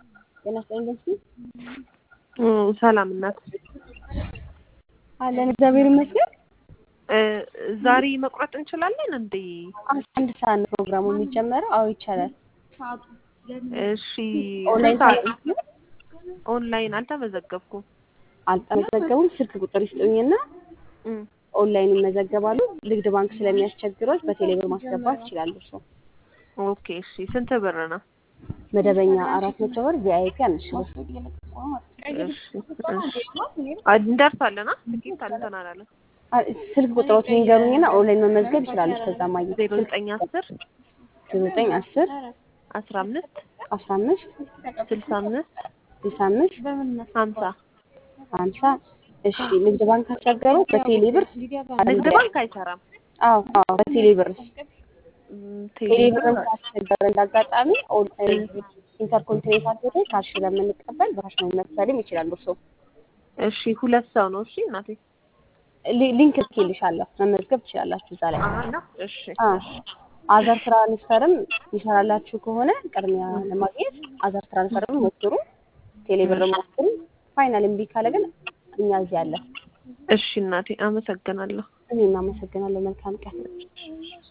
ጤና ይስጥልኝ ደምሲ ሰላም እናት አለን እግዚአብሔር ይመስገን። ዛሬ መቁረጥ እንችላለን እንዴ? አንድ ሰዓት ነው ፕሮግራሙ የሚጀመረው። አዎ ይቻላል። እሺ ኦንላይን ስንት ሰዓት? ኦንላይን አልተመዘገብኩም። አልተመዘገቡም። ስልክ ቁጥር ይስጡኝና እም፣ ኦንላይን ይመዘገባሉ። ንግድ ባንክ ስለሚያስቸግሮች በቴሌብር ማስገባት ይችላሉ። እርሶ ኦኬ እሺ። ስንት ብር ነው? መደበኛ አራት መቶ ብር፣ ቪአይፒ አንድ ሺህ ብር። እሺ እሺ። አ- እንደርሳለን። አ ትኬት አልተን አላለም። አ- ስልክ ቁጥሮትን ይንገሩኝና ኦንላይን መመዝገብ ይችላሉ። ከዛ ማግኘት ዜሮ ዘጠኝ አስር ዘጠኝ አስር አስራ አምስት አስራ አምስት ስልሳ አምስት ስልሳ አምስት ሀምሳ ሀምሳ እሺ ንግድ ባንክ አስቸገሩ በቴሌብር ንግድ ባንክ አይሰራም። አዎ አዎ በቴሌብር እም፣ ቴሌብር ቴሌብር ካስቸገረ እንዳጋጣሚ ኦንላይን ኢንተርኮንቲኔንታል ሆቴል ካሽ ስለምንቀበል በካሽ ነው መክፈልም ይችላሉ። እርሶ እሺ። ሁለት ሰው ነው። እሺ እናቴ ሊ- ሊንክ ልኬልሻለሁ መመዝገብ ትችላላችሁ እዛ ላይ። አና እሺ አዎ አዘር ትራንስፈርም ይሰራላችሁ ከሆነ ቅድሚያ ለማግኘት አዘር ትራንስፈርም ሞክሩ፣ ቴሌብር ሞክሩ። ፋይናል እምቢ ካለ ግን እኛ እዚህ አለን። እሺ እናቴ አመሰግናለሁ። እኔም አመሰግናለሁ። መልካም ቀን።